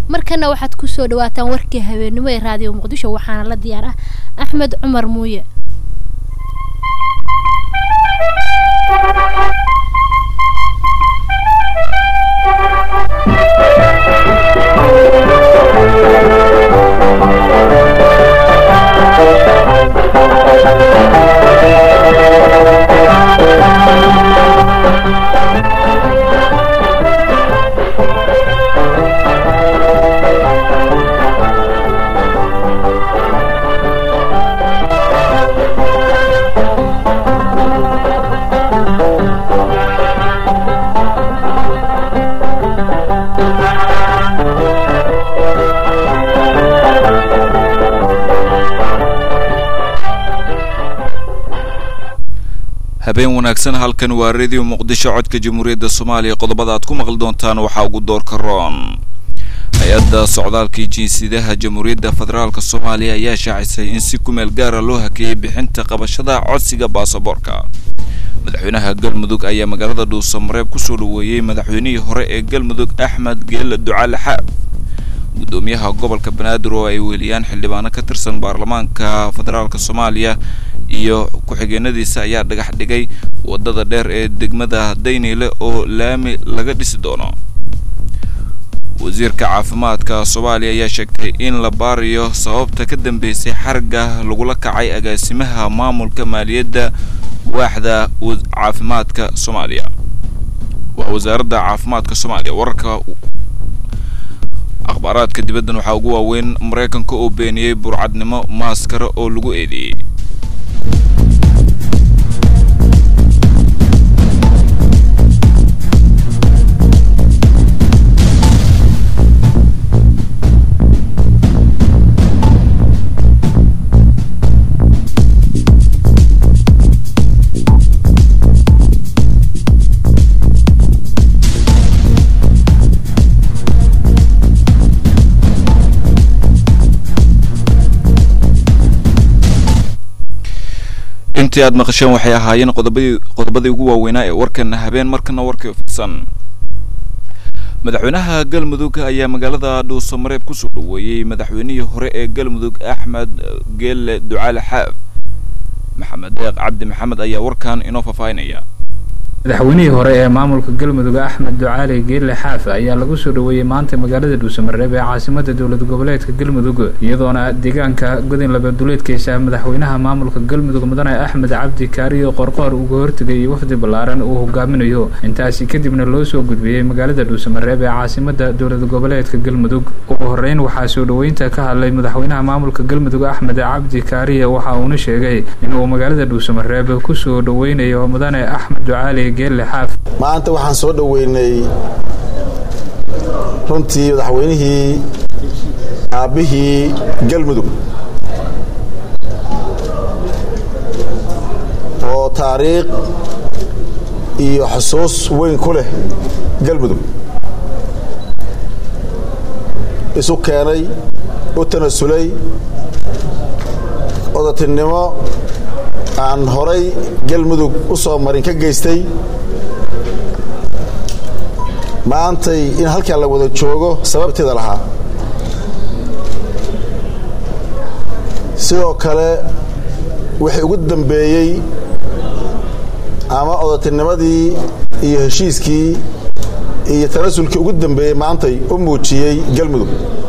markana waxaad kusoo dhawaataan warkii habeenimo ee raadiyo muqdisho waxaana la diyaar ah axmed cumar muuye habeen wanaagsan halkan waa radio muqdisho codka jamhuuriyadda soomaaliya qodobada aad ku maqli doontaan waxaa ugu doorka roon hay-adda socdaalkii jinsiyadaha jamhuuriyadda federaalk soomaaliya ayaa shaacisay in si kumeel gaara loo hakeeyey bixinta qabashada codsiga baasaboorka madaxweynaha galmudug ayaa magaalada dhuusamareeb kusoo dhaweeyey madaxweynihii hore ee galmudug axmed geela ducaale xaab gudoomiyaha gobolka banaadir oo ay weeliyaan xildhibaano ka tirsan baarlamaanka federaalk soomaaliya iyo ku-xigeenadiisa ayaa dhagax dhigay wadada dheer ee degmada dayneyle oo laami laga dhisi doono wasiirka caafimaadka soomaaliya ayaa sheegtay in la baarayo sababta ka dambeysay xarga lagula kacay agaasimaha maamulka maaliyadda waaxda caafimaadka soomaaliya waa wasaaradda caafimaadka soomaaliya wararka akhbaaraadka dibaddan waxaa ugu waaweyn maraykanka oo beeniyey burcadnimo maaskara oo lagu eedeeyey intii aad maqasheen waxay ahaayeen qodobadii qodobadii ugu waaweynaa ee warkan habeen markana warkii fidsan madaxweynaha galmudug ayaa magaalada dhuusamareeb kusoo dhaweeyey madaxweynihii hore ee galmudug axmed geelle ducaale xaab maxamed deeq cabdi maxamed ayaa warkan inoo faahfaahinaya madaxweynihii hore ee maamulka galmudug axmed ducaali geelle xaafe ayaa lagu soo dhaweeyey maanta magaalada dhuusamareeb ee caasimada dowlad goboleedka galmudug iyadoona deegaanka godin labaduleedkiisa madaxweynaha maamulka galmudug mudane axmed cabdi kaariyo qorqoor uga hortegay iyo wafdi ballaaran uu hogaaminayo intaasi kadibna loo soo gudbiyey magaalada dhuusamareeb ee caasimada dowlad goboleedka galmudug ugu horeyn waxaa soo dhaweynta ka hadlay madaxweynaha maamulka galmudug axmed cabdi kaariye waxa uuna sheegay inuu magaalada dhuusamareeb kusoo dhaweynayo mudane axmed ducaali maanta waxaan soo dhoweynay runtii madaxweynihii aabbihii galmudug oo taariikh iyo xusuus weyn ku leh galmudug isu keenay u tanasulay odatinimo aan horay galmudug u soo marin ka geystay maantay in halkan la wada joogo sababteeda lahaa sidoo kale wixii ugu dambeeyey ama odatinimadii iyo heshiiskii iyo tanasulkii ugu dambeeyey maantay u muujiyey galmudug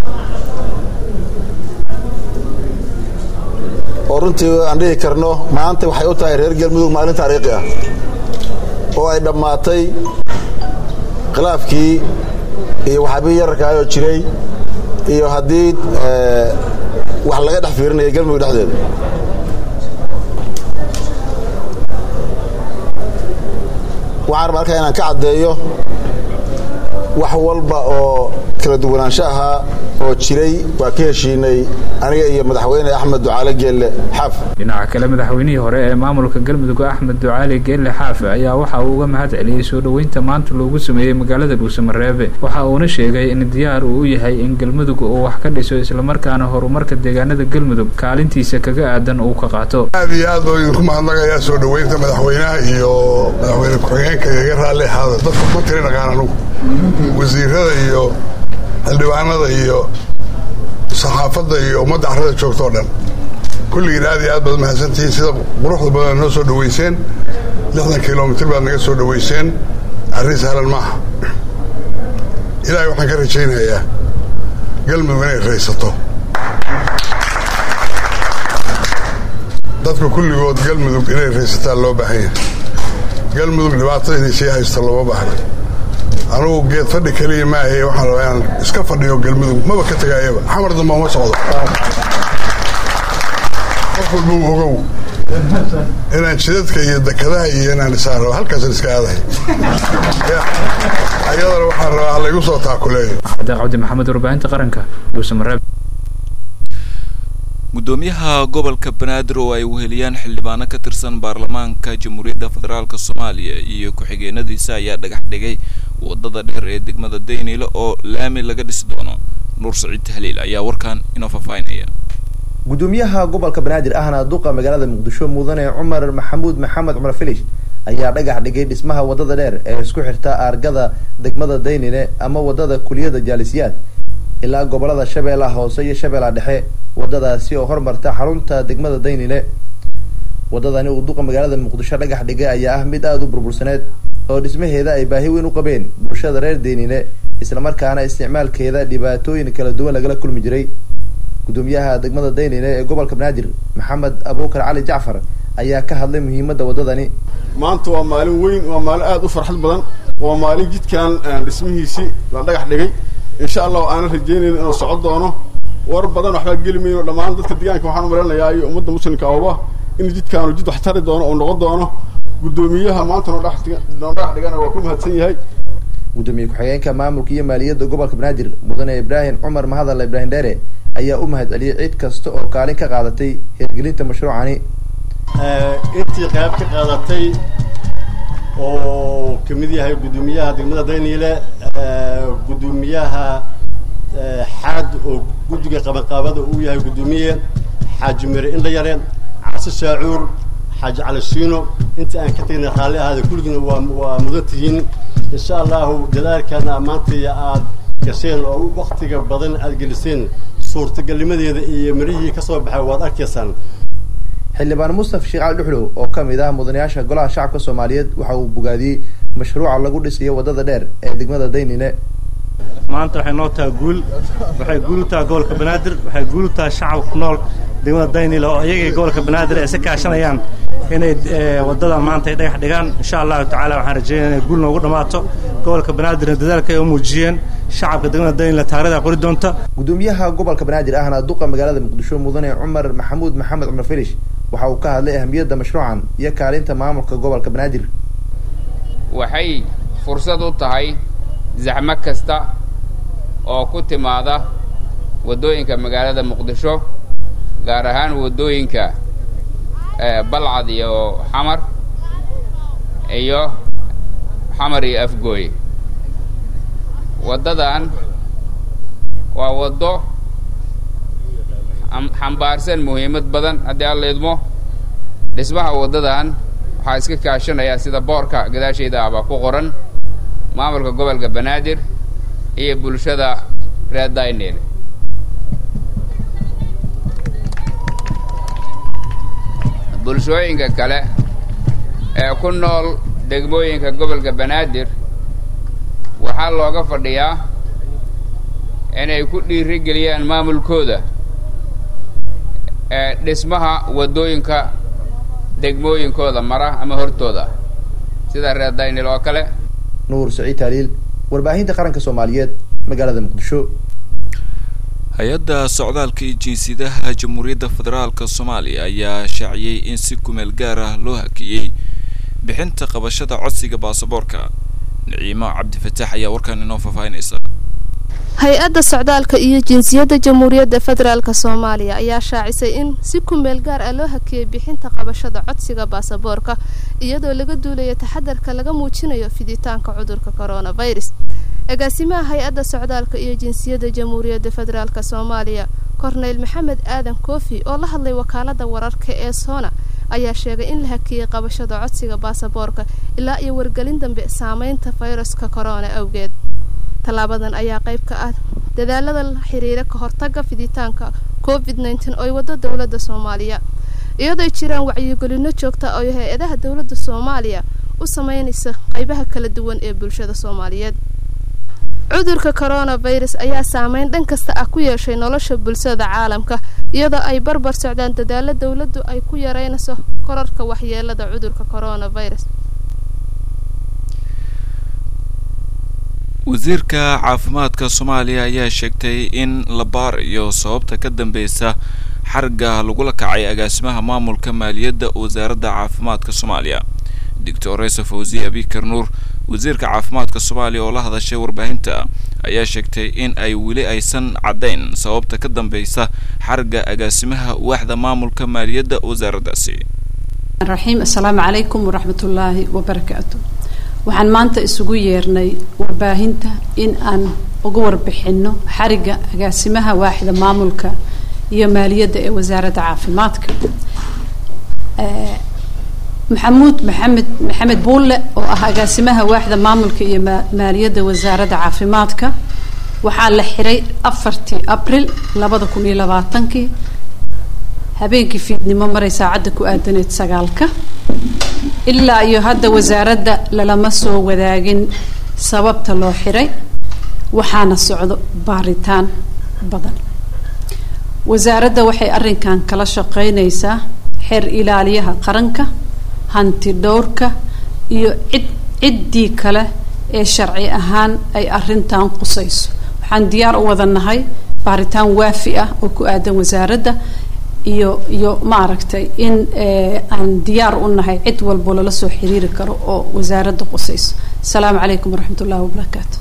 oo runtii aan dhihi karno maanta waxay u tahay reer galmudug maalin taariikhi ah oo ay dhammaatay khilaafkii iyo waxaabihii yararkaayoo jiray iyo haddii wax laga dhex fiirinaya galmudug dhexdeeda waxaan rabaa halkaa inaan ka caddeeyo wax walba oo kala duwanaansho ahaa oo jiray waa ka heshiinay aniga iyo madaxweyne axmed ducaale geelle xaaf dhinaca kale madaxweynihii hore ee maamulka galmudug axmed ducaali geelle xaafe ayaa waxa uu uga mahad celiyey soo dhoweynta maanta loogu sameeyey magaalada dhuusamareebe waxa uuna sheegay in diyaar uu u yahay in galmudug uu wax ka dhiso islamarkaana horumarka deegaanada galmudug kaalintiisa kaga aadan uu ka qaato aad iyo aad oo idinku mahadnaqayaa soo dhoweynta madaxweynaha iyo madaxweyne ku-xigeenka igaga raalli ahaada dadka ma tiri dhaqaan anugu wasiirada iyo xildhibaanada iyo saxaafadda iyo ummadda carrada joogta oo dhan kulligiin aad iyo aad baad mahadsantihiin sida quruxda badan noo soo dhoweyseen lixdan kilomitr baad naga soo dhoweyseen arrin sahlan maaha ilaahay waxaan ka rajaynayaa galmudug inay raysato dadka kulligood galmudug inay raysataan loo baahan yahay galmudug dhibaatada inay sii haysto looma baahna anugu geed fadhi keliya maahaye waxaan rabaa inaan iska fadhiyo galmudug maba ka tegaayaba xamar damba uma socdo qof walba u ogow inaan jidadka iyo dekadaha iyo inaan isaan rabo halkaasan iska aadahay ayadana waxaan rabaa halaygu soo taakuleeyo deeq cabdi maxamed warbaahinta qaranka dhuusamareeb gudoomiyaha gobolka banaadir oo ay weheliyaan xildhibaano ka tirsan baarlamaanka jamhuuriyadda federaalk soomaaliya iyo ku-xigeenadiisa ayaa dhagax dhigay wadada dheer ee degmada dayniile oo laami laga dhisi doono nuur saciid tahliil ayaa warkan inoo faahfaahinaya gudoomiyaha gobolka banaadir ahna duqa magaalada muqdisho mudane cumar maxamuud maxamed cumar filish ayaa dhagax dhigay dhismaha wadada dheer ee isku xirta aargada degmada daynile ama wadada kuliyada jaalisiyaad ilaa gobolada shabeellaha hoose iyo shabeellaha dhexe wadadaasi oo hormarta xarunta degmada daynile wadadani uu duqa magaalada muqdisho dhagax dhigay ayaa ah mid aada u burbursaneed oo dhismaheeda ay baahi weyn u qabeen bulshada reer daynile islamarkaana isticmaalkeeda dhibaatooyin kala duwan lagala kulmi jiray gudoomiyaha degmada daynile ee gobolka banaadir maxamed abuukar cali jacfar ayaa ka hadlay muhiimadda wadadani maanta waa maalin weyn waa maalin aada u farxad badan waa maalin jidkan dhismihiisii la dhagax dhigay insha allah aanan rajeynayna inuu socon doono war badan waxbaa geli mayno dhammaan dadka deegaanka waxaan u maleynayaa iyo ummadda muslimka ahba in jidkaanu jid wax tari doono oo noqon doono guddoomiyaha maanta noo dhagax noo dhagax dhigana waa ku mahadsan yahay gudoomiye ku-xigeenka maamulka iyo maaliyadda gobolka banaadir mudane ibraahim cumar mahadalla ibraahim dheere ayaa u mahad celiyay cid kasta oo kaalin ka qaadatay hirgelinta mashruucani intii qayb ka qaadatay oo kamid yahay guddoomiyaha degmada dayniile guddoomiyaha xaad oo guddiga qabanqaabada uu yahay guddoomiye xaaji mere indhayare case shaacuur xaaji cali siino inta aan ka tegnay raalli ahaada kulligiina waa waa mudan tihiin insha allahu dadaalkana maantaya aad gasheen oo waktiga badan aad geliseen suurtagalnimadeeda iyo mirihii ka soo baxay waad arkaysaan xildhibaan mustafa sheekh cali dhuxlow oo ka mid ah mudanayaasha golaha shacabka soomaaliyeed waxa uu bogaadiyey mashruuca lagu dhisayo wadada dheer ee degmada daynine maanta waxay noo tahay guul waxay guul u tahay gobolka banaadir waxay guul u tahay shacabka ku nool degmada daynile oo iyagii gobolka banaadir ay si kaashanayaan inay wadadan maanta ay dhagax dhigaan insha allahu tacaala waxaan rajeynaya inay guul noogu dhammaato gobolka banaadirna dadaalka ay u muujiyeen shacabka degmada daynile taarikhda qori doonta gudoomiyaha gobolka banaadir ahna duqa magaalada muqdisho mudane cumar maxamuud maxamed cumar filish waxa uu ka hadlay ahamiyadda mashruucan iyo kaalinta maamulka gobolka banaadir waxay fursad u tahay zaxmo kasta oo ku timaada waddooyinka magaalada muqdisho gaar ahaan waddooyinka balcad iyo xamar iyo xamar iyo afgooy waddadan waa waddo xambaarsan muhiimad badan haddii aan la idmo dhismaha waddadan waxaa iska kaashanayaa sida boorka gadaashayda abaa ku qoran maamulka gobolka banaadir iyo bulshada reer daynel bulshooyinka kale ee ku nool degmooyinka gobolka banaadir waxaa looga fadhiyaa inay ku dhiiri geliyaan maamulkooda ee dhismaha waddooyinka degmooyinkooda mara ama hortooda sida reer daynil oo kale nuur saciid taaliil warbaahinta qaranka soomaaliyeed magaalada muqdisho hay-adda socdaalka iyo jinsiyadaha jamhuuriyadda federaalka soomaaliya ayaa shaaciyey in si kumeel gaar ah loo hakiyey bixinta qabashada codsiga baasaboorka niciimo cabdifataax ayaa warkan inoo faahfaahinaysa hay-adda socdaalka iyo jinsiyadda jamhuuriyadda federaalk soomaaliya ayaa shaacisay in si kumeel gaar ah loo hakiyey bixinta qabashada codsiga baasaboorka iyadoo laga duulayo taxadarka laga muujinayo fiditaanka cudurka coronavirus agaasimaha hay-adda socdaalka iyo jinsiyadda jamhuuriyadda federaalk soomaaliya korneyl maxamed aadan koofi oo la hadlay wakaalada wararka ee soona ayaa sheegay in la hakiyey qabashada codsiga baasaboorka ilaa iyo wargelin dambe saameynta fayraska corona awgeed tallaabadan ayaa qayb ka ah dadaalada la xiriira ka hortagga fiditaanka covid nneteen oo ay wado dowladda soomaaliya iyadoo jiraan wacyigelino joogta oo hay-adaha dowladda soomaaliya u sameynaysa qaybaha kala duwan ee bulshada soomaaliyeed cudurka coronavirus ayaa saameyn dhan kasta ah ku yeeshay nolosha bulshada caalamka iyadoo ay barbar socdaan dadaalo dowladdu ay ku yareynayso korarka waxyeelada cudurka coronavirus wasiirka caafimaadka soomaaliya ayaa sheegtay in la baarayo sababta ka dambeysa xarga lagula kacay agaasimaha maamulka maaliyadda wasaaradda caafimaadka soomaaliya doctor resa fawzi abikar nuur wasiirka caafimaadka soomaaliya oo la hadashay warbaahinta ayaa sheegtay in ay weli aysan caddayn sababta ka dambeysa xarga agaasimaha waaxda maamulka maaliyadda wasaaraddaasi raxiim assalaamu calaykum waraxmatullaahi wabarakaatu waxaan maanta isugu yeernay warbaahinta in aan uga warbixinno xariga agaasimaha waaxda maamulka iyo maaliyadda ee wasaaradda caafimaadka maxamuud maxamed maxamed buulle oo ah agaasimaha waaxda maamulka iyo maaliyadda wasaaradda caafimaadka waxaa la xiray afartii abril labada kun iyo labaatankii habeenkii fiidnimo maray saacadda ku aadaneed sagaalka ilaa iyo hadda wasaaradda lalama soo wadaagin sababta loo xiray waxaana socdo baaritaan badan wasaaradda waxay arrinkan kala shaqeynaysaa xeer ilaaliyaha qaranka hanti dhowrka iyo cid ciddii kale ee sharci ahaan ay arrintan qusayso waxaan diyaar u wada nahay baaritaan waafi ah oo ku aadan wasaaradda iyo iyo maaragtay in aan diyaar u nahay cid walbo lala soo xiriiri karo oo wasaaradda qusayso asalaamu calaykum waraxmat ullahi wabarakaatu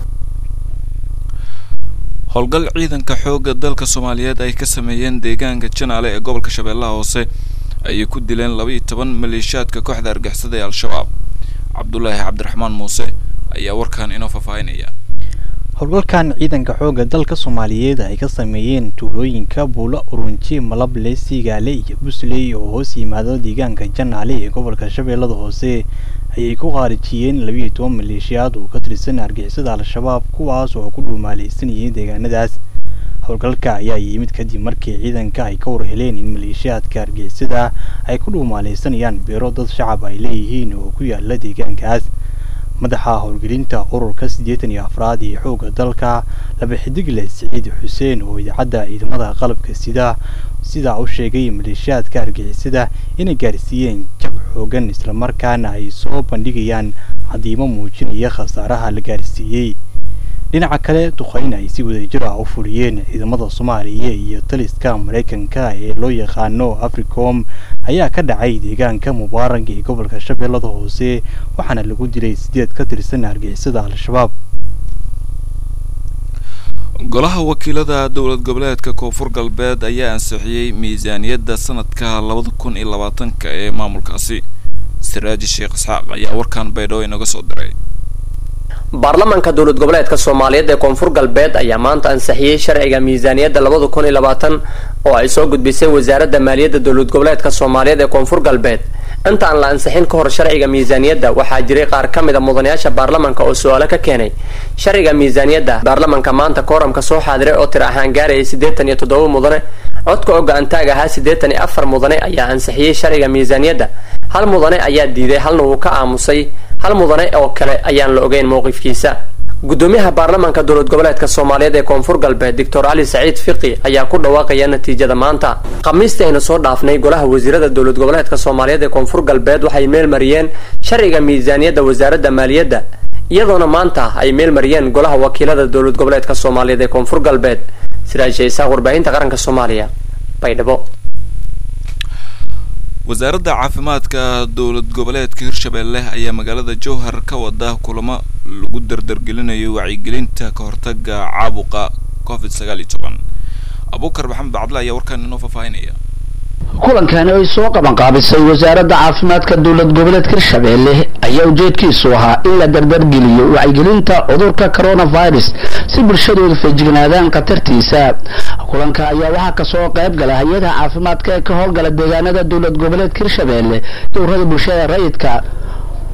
howlgal ciidanka xoogga dalka soomaaliyeed ay ka sameeyeen deegaanka janaale ee gobolka shabeellaha hoose ayay ku dileen laba iyo toban maleeshiyaadka kooxda argixisada ee al-shabaab cabdulaahi cabdiraxmaan muuse ayaa warkan inoo faahfaahinaya howlgalkan ciidanka xoogga dalka soomaaliyeed ay ka sameeyeen tuulooyinka buulo urunji malable siigaale iyo busley oo hoos yimaado deegaanka janaale ee gobolka shabeellada hoose ayay ku khaarijiyeen labiiyo toban maleeshiyaad oo ka tirsan argixisada al-shabaab kuwaas oo ku dhuumaaleysanayeen deegaanadaas howlgalka ayaa yimid kadib markii ciidanka ay ka warheleen in maleeshiyaadka argixisada ay ku dhuumaaleysanayaan beero dad shacab ay leeyihiin oo ku yaala deegaankaas madaxa howlgelinta ururka siddeetan iyo afraad ee xoogga dalka laba xidigle siciid xuseen oo idaacadda ciidamada qalabka sida sidaa u sheegay maleeshiyaadka argixisada inay gaarsiiyeen jab xoogan islamarkaana ay soo bandhigayaan cadiimo muujinaya khasaaraha la gaarsiiyey dhinaca kale duqeyn ay si wadajir ah u fuliyeen ciidamada soomaaliya iyo taliska maraykanka ee loo yaqaano africom ayaa ka dhacay deegaanka mubaarag ee gobolka shabeellada hoose waxaana lagu dilay sideed ka tirsan argixisada al-shabaab golaha wakiilada dowlad goboleedka koonfur galbeed ayaa ansixiyey miisaaniyadda sanadka labada kun iyo labaatanka ee maamulkaasi siraaji sheekh isxaaq ayaa warkan baydhabo inaga soo diray baarlamaanka dowlad goboleedka soomaaliyeed ee koonfur galbeed ayaa maanta ansixiyey sharciga miisaaniyadda labada kun iyo labaatan oo ay soo gudbisay wasaaradda maaliyadda dowlad goboleedka soomaaliyeed ee koonfur galbeed inta aan la ansixin ka hor sharciga miisaaniyadda waxaa jiray qaar ka mid a mudanayaasha baarlamaanka oo su-aalo ka keenay sharciga miisaaniyadda baarlamaanka maanta kooramka soo xaadiray oo tir ahaan gaarayay siddeetan iyo toddoba mudane codka oo go-aantaag ahaa siddeetan iyo afar mudane ayaa ansixiyey sharciga miisaaniyadda hal mudane ayaa diiday halna wuu ka aamusay hal mudane oo kale ayaan la ogeyn mowqifkiisa gudoomiyaha baarlamaanka dowlad goboleedka soomaaliyeed ee koonfur galbeed doctor cali saciid fiqi ayaa ku dhawaaqaya natiijada maanta khamiistii aynu soo dhaafnay golaha wasiirada dowlad goboleedka soomaaliyeed ee koonfur galbeed waxay meel mariyeen sharciga miisaaniyadda wasaaradda maaliyadda iyadoona maanta ay meel mariyeen golaha wakiilada dowlad goboleedka soomaaliyeed ee koonfur galbeed siraashe isaaq warbaahinta qaranka soomaaliya baydhabo wasaaradda caafimaadka dowlad goboleedka hirshabeelle ayaa magaalada jowhar ka wada kulamo lagu dardargelinayo wacyigelinta ka hortaga caabuqa covid sagaal iyo toban abuukar maxamed bacdle ayaa warkaan inoo faahfaahinaya kulankani ay soo qabanqaabisay wasaaradda caafimaadka dowlad goboleedka hirshabeelle ayaa ujeedkiisu ahaa in la dardargeliyo wacyigelinta cudurka coronavirus si bulshadooda feejignaadaan khatartiisa kulanka ayaa waxaa kasoo qayb gala hay-adaha caafimaadka ee ka howlgala deegaanada dowlad goboleedka hirshabeelle dowrada bulshada rayidka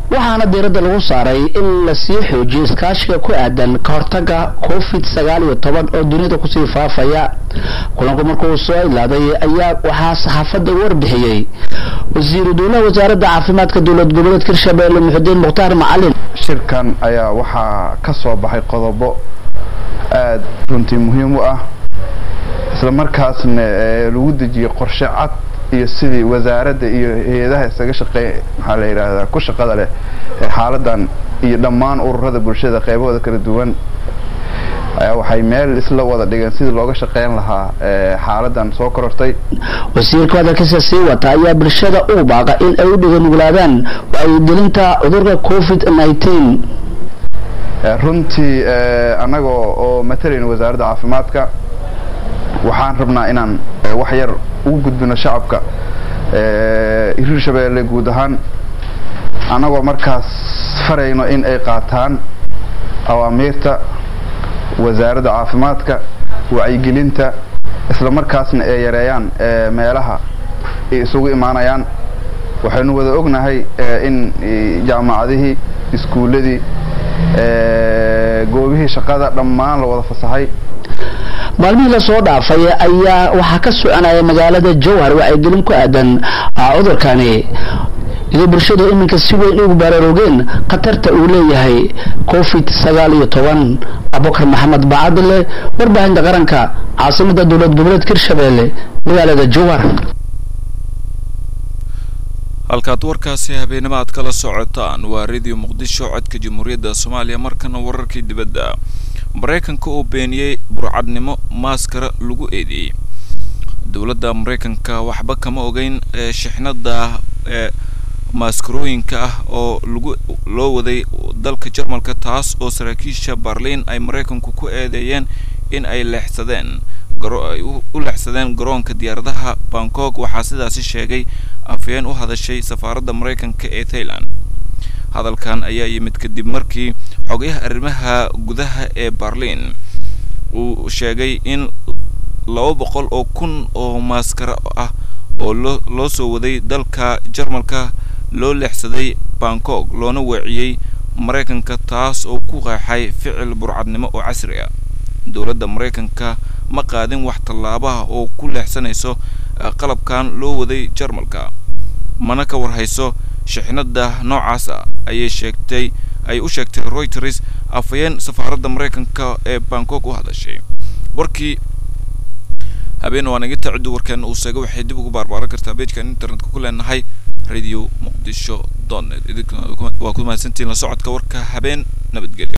waxaana diiradda lagu saaray in lasii xoojiyo iskaashiga ku aadan ka hortaga covid sagaal iyo toban oo dunida kusii faafaya kulanku markuu soo ilaaday ayaa waxaa saxaafadda warbixiyey wasiiru dowlaha wasaaradda caafimaadka dowlad goboleedka hirshabelle muxudiin mukhtaar macalin shirkan ayaa waxaa ka soo baxay qodobo aada runtii muhiim u ah isla markaasna lagu dejiyey qorshe cad iyo sidii wasaaradda iyo hay-adaha isaga shaqeey maxaa la yidhaahdaa ku shaqada leh ee xaaladan iyo dhammaan ururada bulshada qaybahooda kala duwan ayaa waxay meel isla wada dhigeen sidii looga shaqeyn lahaa xaaladan soo korortay wasiirka hadalkiisa sii wata ayaa bulshada u baaqa in ay u dhiganuglaadaan wacyigelinta cudurka covid nineteen runtii annagoo oo matalayna wasaaradda caafimaadka waxaan rabnaa inaan wax yar ugu gudbino shacabka hirshabeelle guud ahaan annagoo markaas farayno in ay qaataan awaamiirta wasaaradda caafimaadka wacyigelinta isla markaasna ay yareeyaan meelaha ay isugu imaanayaan waxaynu wada ognahay in jaamacadihii iskuulladii goobihii shaqada dhammaan la wada fasaxay maalmihii lasoo dhaafay ayaa waxaa ka soconaya magaalada jowhar wacyigelin ku aadan cudurkani iyadoo bulshadu iminka si weyn ugu baraarugeen khatarta uu leeyahay covid sagaal iyo toban abubakar maxamed bacadile warbaahinta qaranka caasimada dowlad goboleedka hirshabelle magaalada jowhar halkaad warkaasi habeenimo aad kala socotaan waa radio muqdisho codka jamhuuriyadda soomaaliya markana wararkii dibadda maraykanka oo beeniyey burcadnimo maaskara lagu eedeeyey dowladda maraykanka waxba kama ogeyn ee shixnada ee maaskarooyinka ah oo lagu loo waday dalka jarmalka taas oo saraakiisha barliin ay maraykanku ku eedeeyeen in ay leexsadeen ay u leexsadeen garoonka diyaaradaha bangkok waxaa sidaasi sheegay afhayeen u hadashay safaaradda maraykanka ee thailand hadalkan ayaa yimid kadib markii xogayaha arrimaha gudaha ee barliin uu sheegay in laba boqol oo kun oo maaskaro ah oo loo loo soo waday dalka jarmalka loo leexsaday bangkok loona weeciyey maraykanka taas oo ku qeexay ficil burcadnimo oo casri ah dowladda maraykanka ma qaadin wax tallaabaha oo ku leexsanayso qalabkan loo waday jarmalka mana ka warhayso shixnada noocaas ah ayay sheegtay ay u sheegtay reuters afhayeen safaaradda maraykanka ee bangkok u hadashay warkii habeen waa naga taciddu warkeena uu sheegay waxay dib ugu baarbaaran kartaa beejkan internetka ku leenahay radio muqdisho dot net idinkuna waa ku mahadsantihiin la socodka warka habeen nabadgelyo